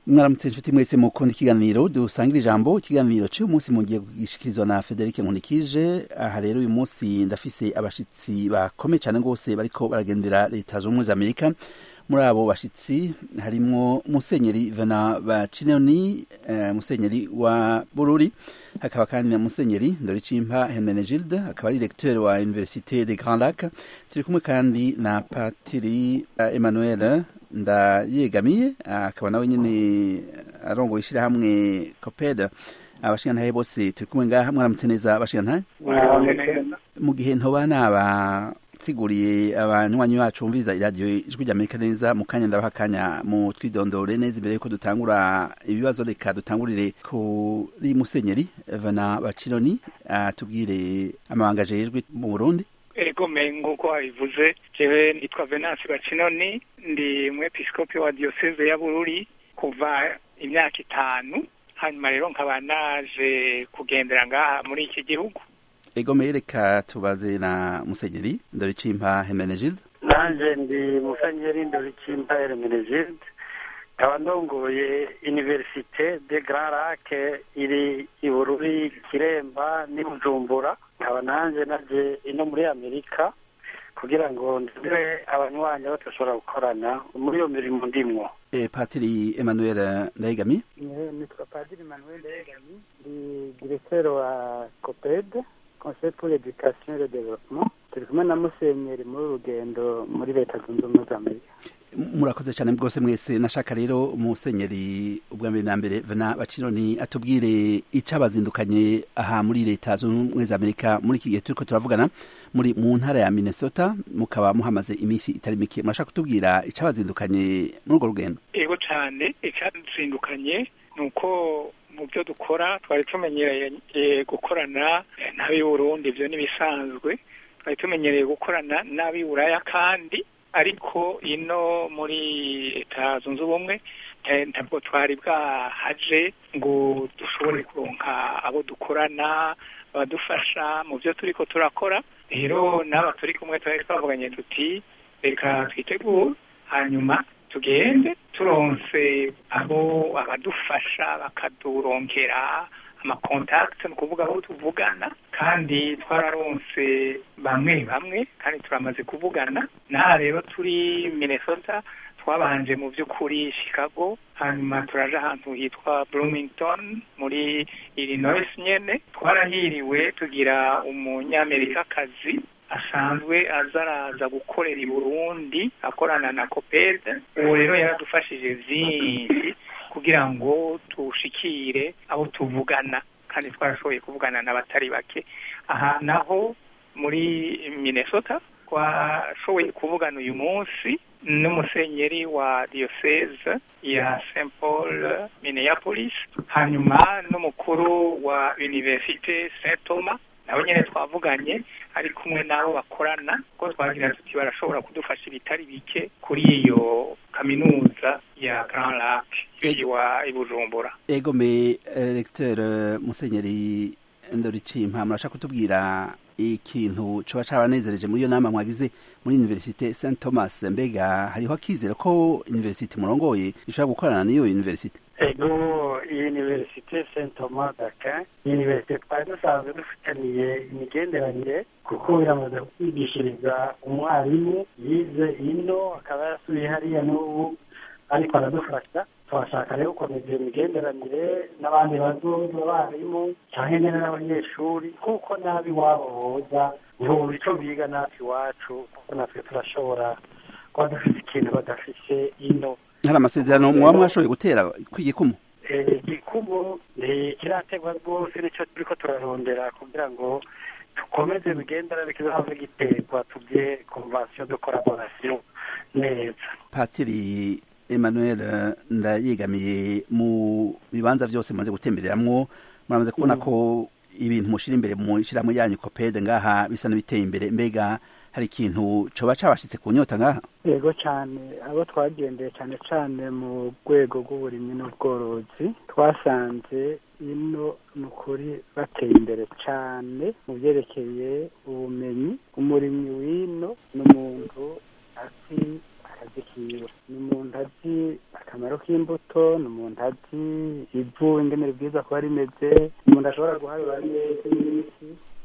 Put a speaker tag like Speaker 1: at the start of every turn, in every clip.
Speaker 1: mwaramutse inshuti mwese mukunda ikiganiro dusangira ijambo ikiganiro cy'uyu munsi mugiye kugishikirizwa na Frederic Nkunikije aha rero uyu munsi ndafise abashitsi bakomeye cyane rwose bariko baragendera leta z'ubumwe za Amerika muri abo bashitsi harimwo musenyeri Vena Bacinoni uh, musenyeri wa Bururi hakaba kandi na musenyeri Ndoricimpa Hermenegilde akaba ari lecteur wa Université de Grand Lac turi kumwe kandi na patiri uh, Emmanuel ndayegamiye akaba nawe nyine arongoye ishyirahamwe copeda abashingantahe bose turi kumwe ngaha mwaramutse neza abashingantahe mu gihe ntoba nabasiguriye abanywanyi bacu bumviriza iradiyo ijwi rya amerika neza mu kanya ndabaha akanya mu twidondore neza imbere yuko dutangura ibibazo reka dutangurire kuri musenyeri vana bacironi atubwire amabanga ajejwe mu burundi
Speaker 2: ego nk'uko wabivuze jewe nitwa venance bacinoni ndi umwepiskopi wa diyoseze ya bururi kuva imyaka itanu hanyuma rero nkaba naje kugendera ngaha muri iki gihugu
Speaker 1: ego reka tubaze na musenyeri ndoricimpa hemenegilde
Speaker 3: nanje ndi musenyeri ndoricimpa hemenegilde nkaba ndongoye universite de grand lac iri i bururi kiremba n'i bujumbura nkaba nanjye naje ino muri amerika kugira ngo ndebe abanywanyi aho dushobora gukorana muri iyo mirimo ndimwo
Speaker 1: e, patiri emmanuel ndayegami
Speaker 4: nitwa padiri emmanuel ndayegami ndi directeur wa coped conseil pour l'éducation et le développement turi kumwe na musenyeri muri urugendo muri leta zunze ubumwe za amerika
Speaker 1: murakoze cyane rwose mwese nashaka rero umusenyeri ubwa mbere na mbere vena bacironi atubwire icabazindukanye aha muri leta zunze ubumwe za amerika muri iki gihe turiko turavugana muri mu ntara ya minnesota mukaba muhamaze iminsi itari mike murashaka kutubwira icabazindukanye muri urwo rugendo
Speaker 2: yego cyane icazindukanye ni uko mu byo dukora twari tumenyereye gukorana n'ab'i burundi ibyo n'ibisanzwe twari tumenyereye gukorana n'ab'i buraya kandi ariko ino muri leta zunze ubumwe ntabwo twari bwahaje ngo dushobore kuronka abo dukorana badufasha mu byo turi ko turakora rero n'aba turi kumwe twari twavuganye tuti reka twitegure hanyuma tugende turonse abo abadufasha bakaduronkera amakontakiti ni ukuvuga aho tuvugana kandi twararonse bamwe bamwe kandi turamaze kuvugana n'aha rero turi minnesota twabanje mu by'ukuri chicago hanyuma turaje ahantu hitwa bloomington muri illinois nyene twarahiriwe tugira umunyamerikakazi asanzwe azaraza gukorera i burundi akorana na copede uwo rero yaradufashije vyinshi kugira ngo tushikire abo tuvugana kandi twarashoboye kuvugana n'abatari bake aha naho muri minnesota twashoboye kuvugana uyu munsi n'umusenyeri wa diocese ya st paul minneapolis hanyuma n'umukuru wa universite st thomas nabo nyine twavuganye ari kumwe n'abo bakorana ko twagira tuti barashobora kudufasha ibitari bike kuri iyo kaminuza ya grand lac iwa ibujumbura
Speaker 1: ego me recteur musenyeri ndoricimpa murashaka kutubwira ikintu coba cabanezereje muri iyo nama mwagize muri universite st thomas mbega hariho akizera ko universite murongoye ishobora gukorana n'iyo universite
Speaker 3: ego iyi universite st thomas dakin iyi universite twari dusanzwe dufitaniye imigenderanire kuko biramaze kwigishiriza umwarimu yize ino akaba yarasubiye hariya n'ubu ariko aradufasha twashaka rero gukomeza iyo migenderanire n'abandi bazoza abarimu cyangwa nyine n'abanyeshuri kuko nabi iwabo boza ntibumva icyo biga natwe iwacu kuko natwe turashobora kuba dufite ikintu badafise ino
Speaker 1: hari amasezerano muba mwashoboye gutera kw'igikumu
Speaker 3: igikumu kirategwa rwose nicyo turi ko turarondera kugira ngo dukomeze imigenderanire kizahave giterwa tubye konvansiyo de collaboration neza
Speaker 1: patiri emmanuel ndayegamiye mu bibanza byose mumaze gutembereramwo muramaze kubona ko ibintu mushira imbere mu ishyirahamwe yanyu copede ngaha bisa n'ibiteye imbere mbega hari ikintu coba cabashitse ku nyota ngaha
Speaker 4: yego cyane abo twagendeye cyane cyane mu rwego rw'uburimyi n'ubworozi twasanze ino ni ukuri bateye imbere cyane mu byerekeye ubumenyi umurimyi w'ino ni umuntu azi akazi kiwe ni umuntu azi akamaro k'imbuto ni umuntu azi ivu ingene ribwiza kuba rimeze ni umuntu ashobora guharura neza n'imiti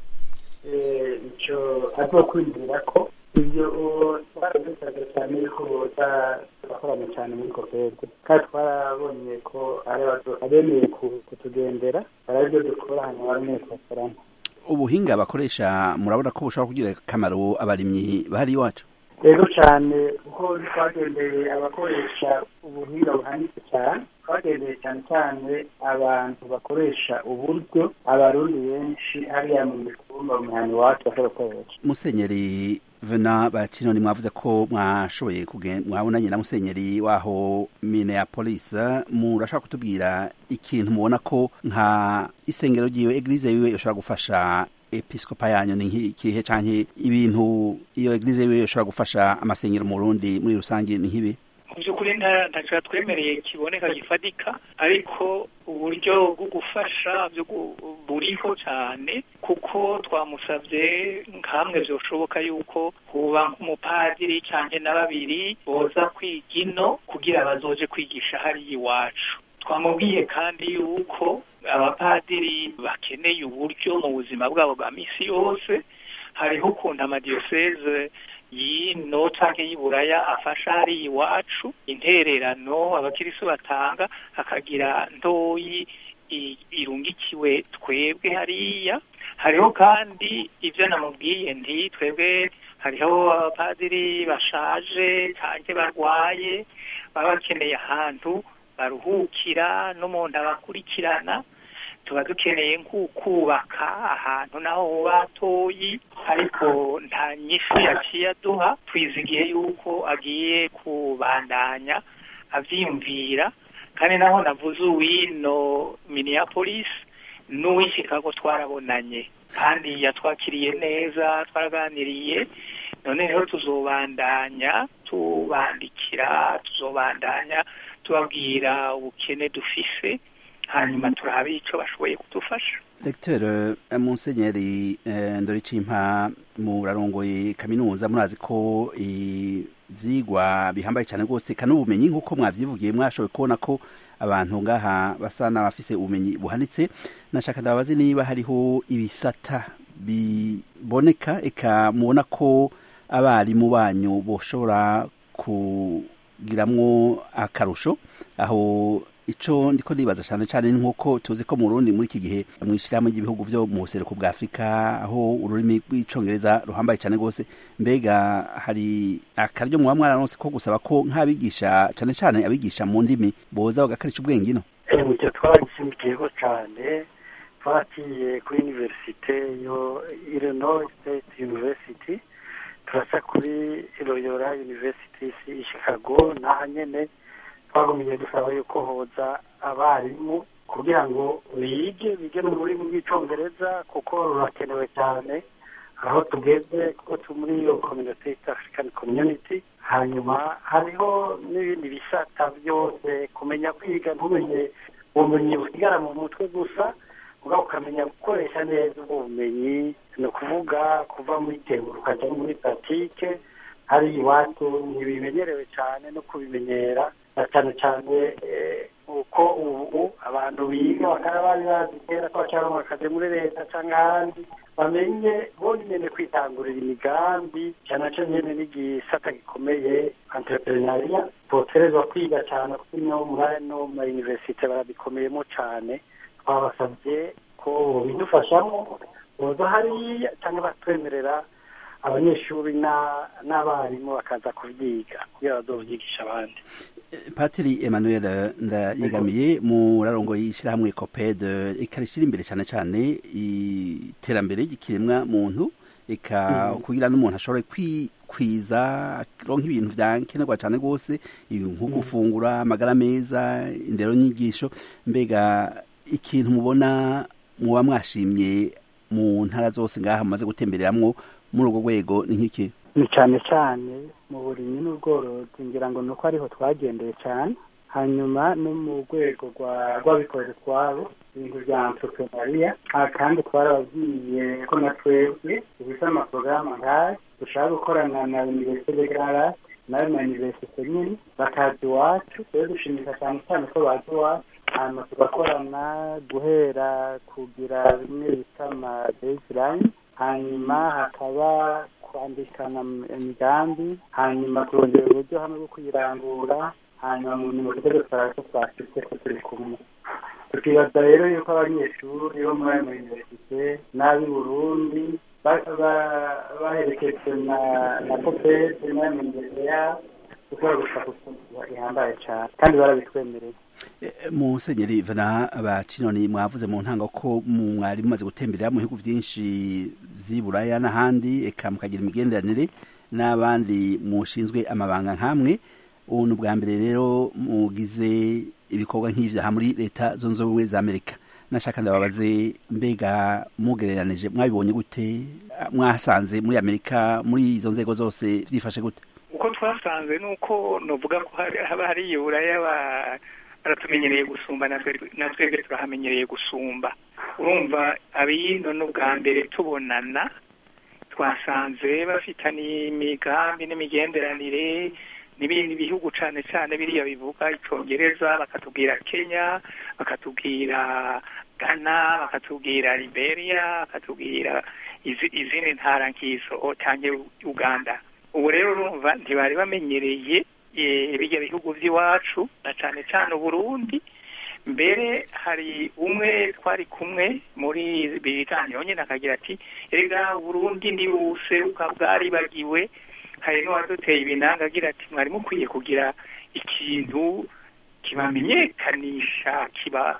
Speaker 4: icyo azi kwinjira ko ibyo twaradusaga cyane ko boza turakorana cyane muri kopede kandi twarabonye ko abemeye kutugendera barabyo dukora hanyuma bamwe tugakorana
Speaker 1: ubuhinga bakoresha murabona ko bushobora kugira akamaro abarimyi bahari iwacu
Speaker 4: rero cyane kuko twagendeye abakoresha ubuhinga buhanitse cyane twagendeye cyane cyane abantu bakoresha uburyo abarundi benshi hariya mu mitumba mu mihana iwacu bashobora gukoresha
Speaker 1: musenyeri vena bakinoni mwavuze ko mwashoboye kugenda mwabonanye na musenyeri waho Minneapolis murashaka kutubwira ikintu mubona ko nka isengero ryiwe eglise yiwe yoshobora gufasha episkopa yanyu ni nk'ikihe canke ibintu iyo eglise yiwe yoshobora gufasha amasengero mu Burundi muri rusange ni nk'ibi
Speaker 2: mu by'ukuri ntacyo twemereye kiboneka gifatika ariko uburyo bwo gufasha buriho cyane kuko twamusabye nk'amwe byoshoboka yuko huba nk'umupadiri cyangwa na babiri boza kwiga ino kugira bazoje kwigisha hariya iwacu twamubwiye kandi yuko abapadiri bakeneye uburyo mu buzima bwabo bwa minsi yose hariho ukuntu amadiyoseze yino canke y'iburaya afasha hariya iwacu intererano abakirisu batanga akagira ntoyi irungikiwe twebwe hariya hariho kandi ibyo namubwiye nti twebwe hariho abapadiri bashaje canke barwaye baba bakeneye ahantu baruhukira n'umuntu abakurikirana tuba dukeneye nk'ukubaka ahantu naho batoyi ariko nta nyinshi yaciye aduha twizigiye yuko agiye kubandanya avyiyumvira kandi naho navuze uwino Minneapolis n'uw'i Chicago twarabonanye kandi yatwakiriye neza twaraganiriye none rero tuzobandanya tubandikira tuzobandanya tubabwira ubukene dufise hanyuma turabe icyo bashoboye kudufasha
Speaker 1: Dr Musenyeri Ndoricimpa murarongoye kaminuza murazi ko ivyigwa bihambaye cyane rwose kandi ubumenyi nk'uko mwavyivugiye mwashoboye kubona ko abantu ngaha basa n'abafise ubumenyi buhanitse nashaka ndababazi niba hariho ibisata biboneka eka mubona ko abarimu banyu boshobora kugiramwo akarusho aho ico ndiko nibaza cyane cyane nk'uko tuzi ko mu Burundi muri iki gihe mwishirahamwe ry'ibihugu vyo mu buseruko bwa Afrika aho ururimi rw'icongereza ruhambaye cyane rwose mbega hari akaryo muba mwararonse ko gusaba ko nk'abigisha cyane cyane abigisha mu ndimi boza bagakarisha ubwenge ino
Speaker 3: icyo twaragishimikiyeho cyane twatiye kuri universite yo Illinois State University turasa kuri Loyola University i Chicago naha nyene twagumiye dusaba yuko hoza abarimu kugira ngo bige bige mu rurimi rw'icyongereza kuko rurakenewe cyane aho tugeze kuko turi muri iyo community East African Community hanyuma hariho n'ibindi bisata byose kumenya kwiga ntumenye ubumenyi busigara mu mutwe gusa uba ukamenya gukoresha neza ubwo bumenyi ni ukuvuga kuva muri tegura ukajya muri patike hari iwacu ntibimenyerewe cyane no kubimenyera na cyane cyane uko ubu abantu biga bakaba bari bazi kera ko bashaka akazi muri leta cyangwa ahandi bamenye bonyine kwitangurira imigambi cyane cyane nyine n'igisata gikomeye entrepreneuria boterezwa kwiga cyane kuko no muri no ma universite barabikomeyemo cyane twabasabye ko bidufashamo boza hariya cyangwa batwemerera abanyeshuri n'abarimu bakaza kubyiga kugira bazovyigisha abandi
Speaker 1: patiri emmanuel ndayegamiye murarongo y'ishyirahamwe copede ikarishira imbere cyane cyane iterambere ry'ikiremwa muntu eka kugira n'umuntu ashobora kwikwiza ronka ibintu vyankenerwa cyane rwose nko gufungura amagara meza indero nyigisho mbega ikintu mubona muba mwashimye mu ntara zose ngaha mumaze gutembereramwo muri urwo rwego ni nk'iki
Speaker 4: ni cyane cyane mu burimyi n'ubworozi ngira ngo ni uko ariho twagendeye cyane hanyuma no mu rwego rw'abikorera utwabo ibintu bya entrepreneuria kandi twarababwiye ko na twebwe dufite amaporogaramu nk'aya dushaka gukorana na universite de grand nayo na universite nyine bakaza iwacu rero dushimisha cyane cyane ko baza iwacu hanyuma tugakorana guhera kugira bimwe bita ama baseline hanyuma hakaba kwandikana imigambi hanyuma kurondera uburyo hamwe bwo kuyirangura hanyuma mu nyuma tutari dusaba ko twashyitse ko turi kumwe tukibaza rero yuko abanyeshuri bo muri ayo mayuniverisite n'ab'i burundi baherekejwe na popede n'ayo mayuniverisite yabo dushobora gushaka ukuntu ihambaye cyane kandi barabitwemereye
Speaker 1: musenyeri vana bacinoni mwavuze mu ntango ko mwari mumaze gutemberera mu bihugu byinshi vy'i buraya n'ahandi eka mukagira imigenderanire n'abandi mushinzwe amabanga nk'amwe ubu ni ubwa mbere rero mugize ibikorwa nk'ivyaha muri leta zunze ubumwe za amerika nashaka ndababaze mbega mugereranije mwabibonye gute mwasanze muri amerika muri izo nzego zose vyifashe gute
Speaker 2: uko twasanze ni uko novuga ko haba hari iburaya baratumenyereye gusumba na twebwe turahamenyereye gusumba urumva abino n'ubwa mbere tubonana twasanze bafitaniye imigambi n'imigenderanire n'ibindi bihugu cyane cyane biriya bivuga icyongereza bakatubwira kenya bakatubwira ghana bakatubwira liberia bakatubwira izindi ntara nk'izo cyangwa uganda ubu rero urumva ntibari bamenyereye bijya bihugu by'iwacu na cyane cyane uburundi mbere hari umwe twari kumwe muri bitangira nyine akagira ati erega burundi ni buseruka bwaribagiwe hari n'uwaduteye ibinanga agira ati mwari mukwiye kugira ikintu kibamenyekanisha kiba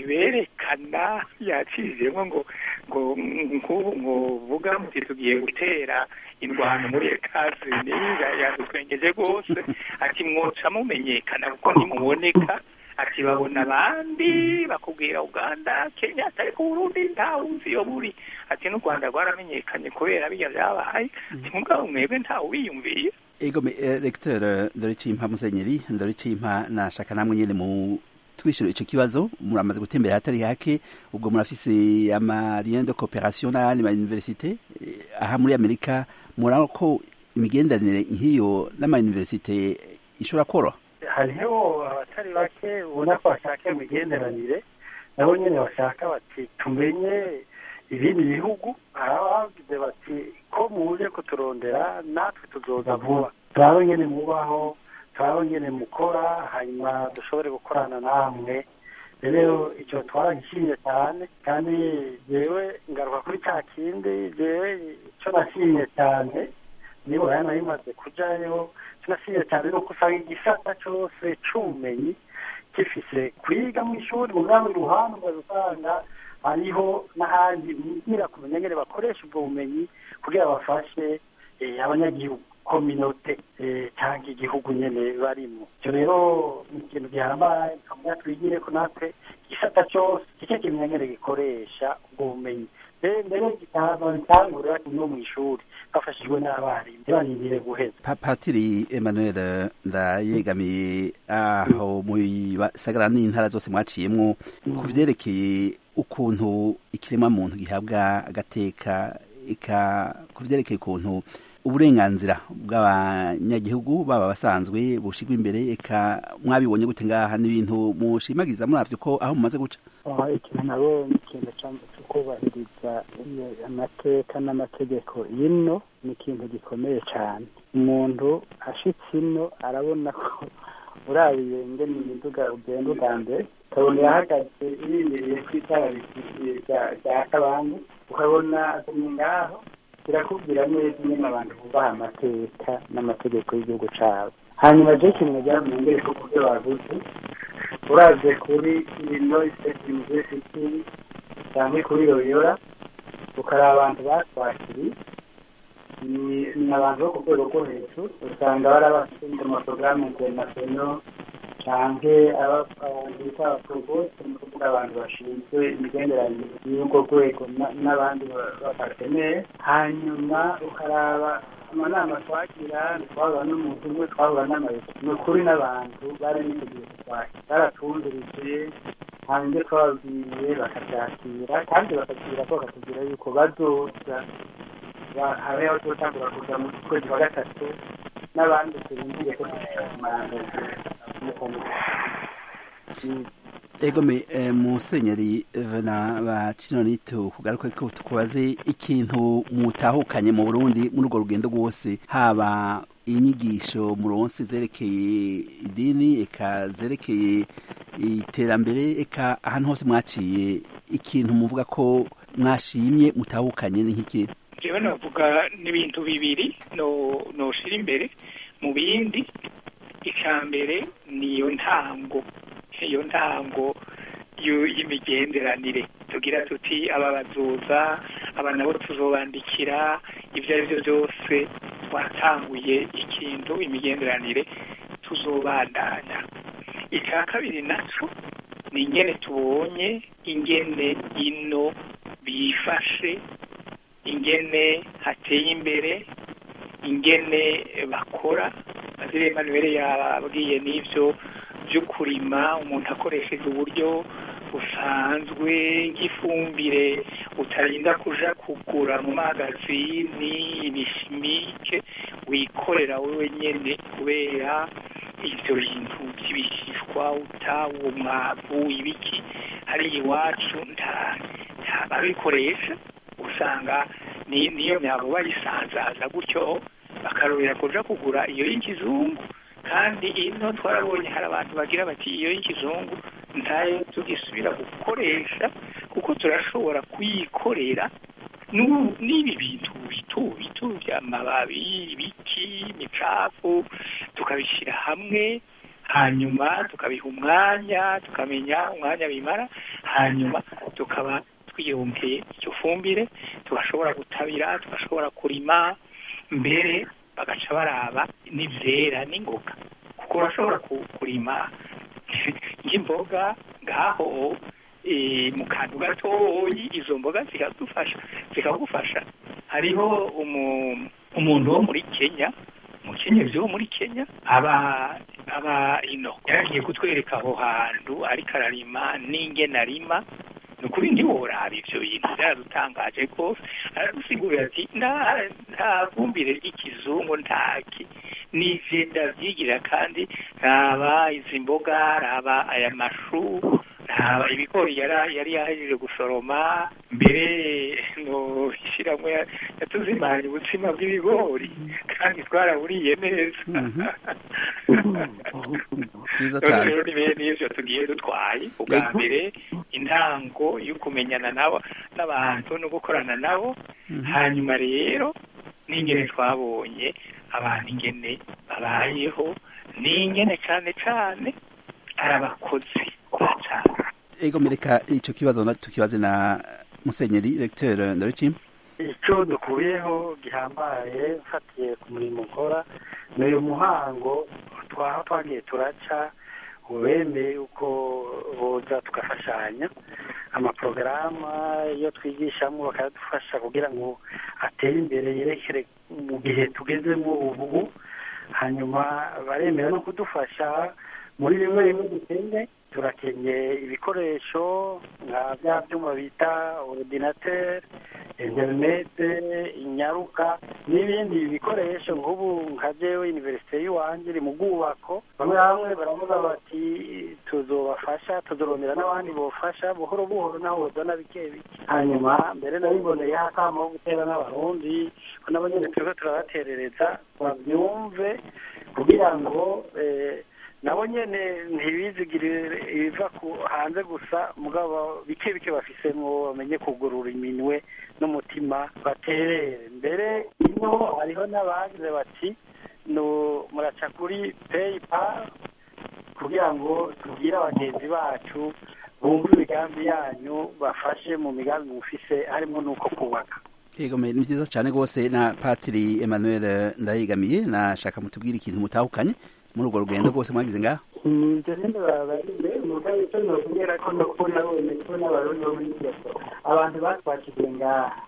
Speaker 2: kiberekana yacizemo ngo ngo nk'ubu ngo vuga muti tugiye gutera indwano muri ekazini yadutwengeje rwose ati mwoca mumenyekana kuko ntimuboneka ati babona abandi bakubwira uganda kenya atari ku burundi ntawuzi iyo buri ati n'u rwanda rwaramenyekanye kubera bijya byabaye ati mugabo mwebwe ntawubiyumviye
Speaker 1: ego recteur ndoricimpa musenyeri ndoricimpa nashaka namwe nyene mu twishura ico kibazo muramaze gutembera hatari hake ubwo murafise ama lien de coopération n'ayandi ma université aha muri amerika murabona ko imigenderanire nk'iyo n'ama université ishobora koroha
Speaker 3: hariho abatari bake ubona ko bashaka imigenderanire nabo nyine bashaka bati tumenye ibindi bihugu abagize bati ko muje kuturondera natwe tuzoza vuba turabe nyine mubaho turabe nyine mukora hanyuma dushobore gukorana namwe rero icyo twaragishimye cyane kandi jewe ngaruka kuri cya kindi jewe icyo nashimye cyane niba yana bimaze kujayo kinashimye cyane nuko usanga igisata cyose c'ubumenyi gifise kwiga mu ishuri mu rwanda ruhande ugasanga hariho n'ahandi bigira kumenya ngene bakoresha ubwo bumenyi kugira bafashe abanyagihugu kominote cyangwa igihugu nyene barimo icyo rero ni ikintu gihambaye tukamenya twigire ko natwe igisata cyose kike kimenya ngene gikoresha ubwo bumenyi mbere bitangura no mu ishuri bafashijwe n'abarimu ntibarindire guheza
Speaker 1: patiri emmanuel ndayegamiye aho mu bisagara n'intara zose mwaciyemwo ku vyerekeye ukuntu ikiremwa muntu gihabwa agateka eka ku vyerekeye ukuntu uburenganzira bw'abanyagihugu baba basanzwe bushigwa imbere eka mwabibonye gute ngaha n'ibintu mushimagiza muravyo ko aho mumaze guca
Speaker 4: ikintu nabonye ikintu cyo kubahiriza amateka n'amategeko ino ni ikintu gikomeye cyane umuntu ashitse ino arabona ko urabiye ngene imiduga ugenda ubwa mbere ukabona yahagaze irindiriye ku itara rya kabande ukabona agumye ngaho birakubwira neza nyine abantu bubaha amateka n'amategeko y'igihugu cyabo hanyuma je ikintu nagira mu ngere ko kubyo bavuze uraje kuri illinois state university cyangwa kuri loyola ukaraba abantu batwakiriye ni abantu bo ku rwego rwo hejuru usanga bari abafite amaporogaramu international canke abantu bita abaprovoste ni ukuvuga abantu bashinzwe imigenderanire y'urwo rwego n'abandi bapatenere hanyuma ukaraba amanama twagira ntitwabura n'umuntu umwe twabura n'amayuko ni ukuri n'abantu bari biteguye kutwakira baratumvirije hanze twababwiye bakabyakira kandi bakakira ko bakatubwira yuko bazoza habeho tutangura kuza mu kwezi kwa gatatu n'abandi turindiriye ko dushaka
Speaker 1: egome musenyeri vena ba kinonito kugaruka ko tukubaze ikintu mutahukanye mu burundi muri urwo rugendo rwose haba inyigisho muronse zerekeye idini eka zerekeye iterambere eka ahantu hose mwaciye ikintu muvuga ko mwashimye mutahukanye ni nk'iki
Speaker 2: jewe navuga n'ibintu bibiri no noshira imbere mu bindi icya mbere niyo ntango iyo ntango y'imigenderanire tugira tuti aba bazoza aba nabo tuzobandikira ibyo ari byo byose twatanguye ikintu imigenderanire tuzobandanya icya kabiri nacyo ni ingene tubonye ingene ino bifashe ingene hateye imbere ingene bakora azire Emmanuel yabwiye n'ibyo byo kurima umuntu akoresheje uburyo busanzwe nk'ifumbire utarinda kuja kugura mu magazini ibishimike wikorera wewe nyene kubera ivyo bintu by'ibishishwa uta uwo mwavu ibiki hari iwacu nta nta babikoresha usanga ni niyo myabo bayisanzaza gutyo bakarorera kuja kugura iyo y'ikizungu kandi ino twarabonye hari abantu bagira bati iyo y'ikizungu ntayo tugisubira gukoresha kuko turashobora kuyikorera n'ibi bintu bito bito by'amababi ibiti imicafu tukabishyira hamwe hanyuma tukabiha umwanya tukamenya umwanya bimara hanyuma tukaba twiyongeye icyo fumbire tugashobora gutabira tugashobora kurima mbere bagaca baraba n'ibyera n'ingoga kuko urashobora kurima nk'imboga ngaho mu kantu gatoyi izo mboga zikadufasha zikagufasha hariho umuntu wo muri kenya umukenyezi wo muri kenya aba aba ino yaragiye kutwereka aho hantu ariko ararima n'ingene arima ni ukuri ntiworaba ibyo bintu byaradutangaje rwose aradusigurira ati nta fumbire ry'ikizungu ntaki n'ivyo ndavyigira kandi raba izi mboga raba aya mashu raba ibigori yari yahejeje gusoroma mbere no ishiramwe yatuzimanye ubutsima bw'ibigori kandi twaraburiye neza rero ni bene ivyo tugiye dutwaye ubwa mbere intango yo kumenyana nabo n'abantu no gukorana nabo hanyuma rero n'ingene twabonye abantu ingene babayeho n'ingene cane cane ari abakozi bacana
Speaker 1: ego mereka ico kibazo tukibaze na musenyeri recteur ndarici
Speaker 3: icyo dukuyeho gihambaye ufatiye ku murimo ukora ni uyu muhango twaha twagiye turaca ubemeye uko boza tugafashanya amaporogaramu iyo twigishamo bakadufasha kugira ngo atere imbere yerekere mu gihe tugezemo ubu hanyuma baremera no kudufasha muri bimwe bimwe dutende turakenye ibikoresho nka bya byuma bita orudinateri interinete inyaruka n'ibindi bikoresho nk'ubu nka jewe iniverisite y'iwanjye iri mu bwubako bamwe bamwe baravuga bati tuzobafasha tuzorondera n'abandi bofasha buhoro buhoro naho bazana bike bike hanyuma mbere nabiboneye akamo ko gutera n'abarundi ko nabo nyine turiko turabaterereza babyumve kugira ngo nabo nyene ntibizigirire ibiva hanze gusa mugabo bike bike bafisemwo bamenye kugurura iminwe n'umutima baterere mbere ino hariho n'abagize bati no muraca kuri paypal kugira ngo tubwire abagenzi bacu bumve imigambi yanyu bafashe mu migambi mufise harimo n'uko kubaka
Speaker 1: yego ni byiza cyane rwose na patiri emmanuel ndayigamiye nashaka mutubwire ikintu mutahukanye muri urwo rugendo rwose mwagize ngaho
Speaker 3: ibyo nyine babarinde umugabo icyo nokubwira ko ndakubona nabonye ko n'abarundi bo muri diaspora abantu batwakiriye ngaha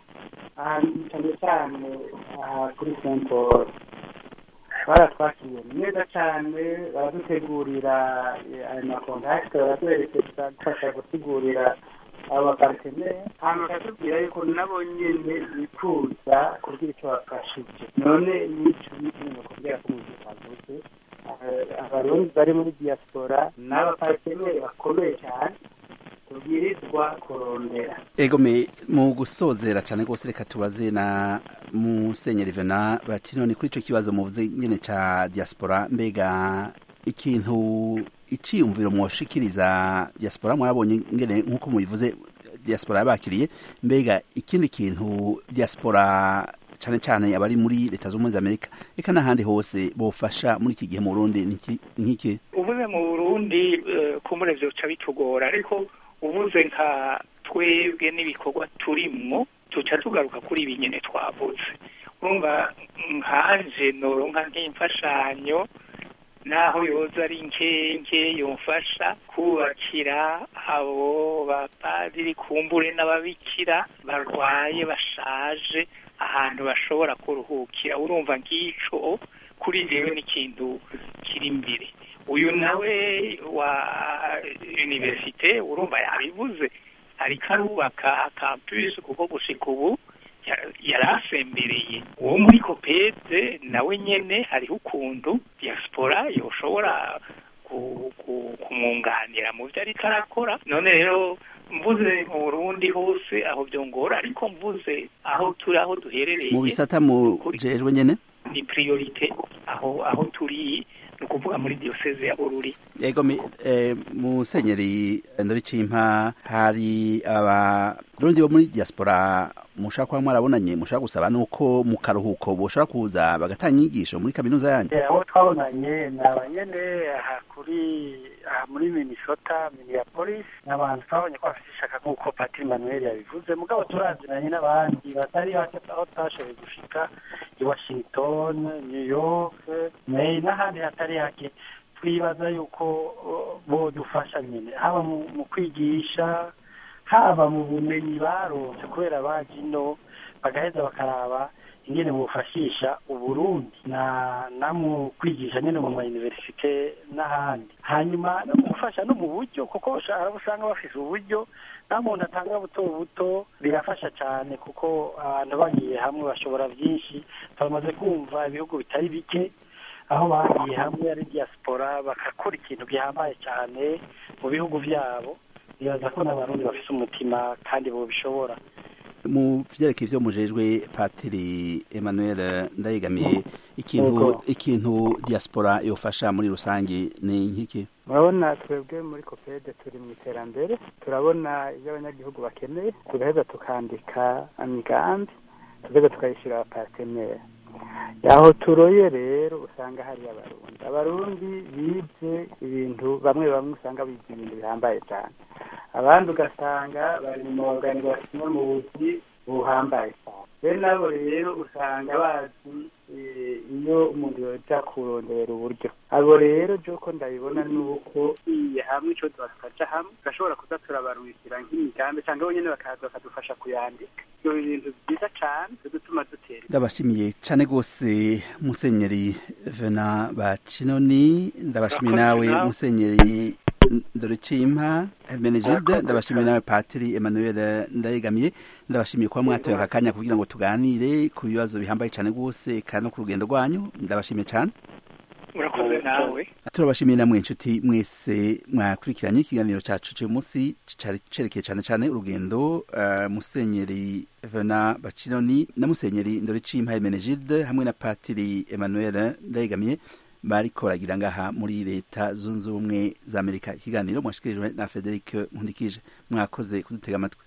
Speaker 4: ahantu cyane cyane aha kuri saint paul baratwakiriye neza cyane baradutegurira ayo makontakiti baratwerekeza gufasha gusigurira abo baparteneri hanyuma bakatubwira yuko nabo nyene bifuza kugira icyo bafashije none n'icyo nyine bakubwira ko mu gihe cyavuze abarundi bari muri diaspora n'abaparteneri bakomeye cyane tubwirizwa kurondera
Speaker 1: egome mu gusozera cyane rwose reka tubaze na musenyeri vena bakino ni kuri icyo kibazo muvuze nyine ca diaspora mbega ikintu iciyumviro mwoshikiriza diaspora mwarabonye ngene nk'uko mubivuze diaspora yabakiriye mbega ikindi kintu diaspora cyane cyane abari muri leta z'ubumwe z'amerika reka n'ahandi hose bofasha muri iki gihe mu burundi nk'iki
Speaker 2: uvuze mu burundi kumure vyoca bitugora ariko uvuze nka twebwe n'ibikorwa turimwo tuca tugaruka kuri ibi nyene twavuze urumva nkanje noronka nk'imfashanyo naho yoza ari nkenke yomfasha kubakira abo bapadiri kumbure n'ababikira barwaye bashaje ahantu bashobora kuruhukira urumva ng'ico kuri jewe n'ikintu kiri imbere uyu nawe wa universite urumva yabivuze ariko arubaka campus kuko gushika ubu yari asembereye uwo muri kopede nawe nyene hariho ukuntu diaspora yoshobora kumwunganira mu byo ariko arakora none rero mvuze mu burundi hose aho byongora ariko mvuze aho turi aho duherereye
Speaker 1: mu bisata mujejwe nyene
Speaker 2: ni priorite aho aho turi ni ukuvuga muri diyoseze ya bururi
Speaker 1: yego eh, musenyeri ndori cimpa hari abarundi bo muri diaspora mushaka kuba mwarabonanye mushaka gusaba nuko mu karuhuko boshobora kuza bagatanga inyigisho muri kaminuza yanyu
Speaker 3: abo twabonanye ni abanyene aha kuri aha muri minnesota minneapolis ni abantu twabonye ko bafite ishaka nk'uko patiri manuel yabivuze mugabo turaziranye n'abandi batari bake aho twashoboye gushika i washington new york maine n'ahandi hatari hake twibaza yuko bodufasha nyine haba mu kwigisha haba mu bumenyi baronse kubera baje ino bagaheza bakaraba ingene bufashisha uburundi na na mu kwigisha nyine mu mayuniversite n'ahandi hanyuma no gufasha no mu buryo kuko hari usanga bafise uburyo nta muntu atanga buto buto birafasha cyane kuko abantu bagiye hamwe bashobora byinshi turamaze kumva ibihugu bitari bike aho bagiye hamwe ari diaspora bagakora ikintu gihambaye cyane mu bihugu byabo bibaza ko n'abarundi bafite umutima kandi bobishobora
Speaker 1: mu vyerekeye ivyo mujejwe patiri emmanuel ndayegamiye ikintu ikintu diaspora yofasha muri rusange ni nkiki
Speaker 4: murabona twebwe muri kopede turi mu iterambere turabona ibyo abanyagihugu bakeneye tugaheza tukandika imigambi tugaheza tukayishyura abapateneri aho turoye rero usanga hari abarundi abarundi bize ibintu bamwe bamwe usanga bize ibintu bihambaye cyane abandi ugasanga bari mu maganigasimo mu buzi buhambaye cyane bene nabo rero usanga bazi iyo umuntu yoja kurondera uburyo abo rero jo ko ndabibona nuko iye hamwe ico tukaja hamwe gashobora kuza turabarungikira nk'imigambi cyangwa bo nyene bakaza bakadufasha kuyandika ibyo bintu byiza cane bidutuma dutera
Speaker 1: ndabashimiye cane gose musenyeri vena bacinoni ndabashimiye nawe musenyeri ndoricimpa Hermenegilde ndabashimiye nawe Patiri Emmanuel ndayegamiye ndabashimiye kuba mwatoye aka kanya kugira ngo tuganire ku bibazo bihambaye cyane rwose kandi no ku rugendo rwanyu ndabashimiye cyane
Speaker 2: urakoze nawe
Speaker 1: turabashimiye namwe inshuti mwese mwakurikiranye ikiganiro cyacu cy'uyu munsi cerekeye cyane cyane urugendo uh, musenyeri Vena Bacinoni na musenyeri Ndoricimpa Hermenegilde hamwe na Patiri Emmanuel ndayegamiye bariko baragira ngaha muri leta zunze ubumwe za amerika ikiganiro mwashikirijwe na frederic nkundikije mwakoze kudutega amatwi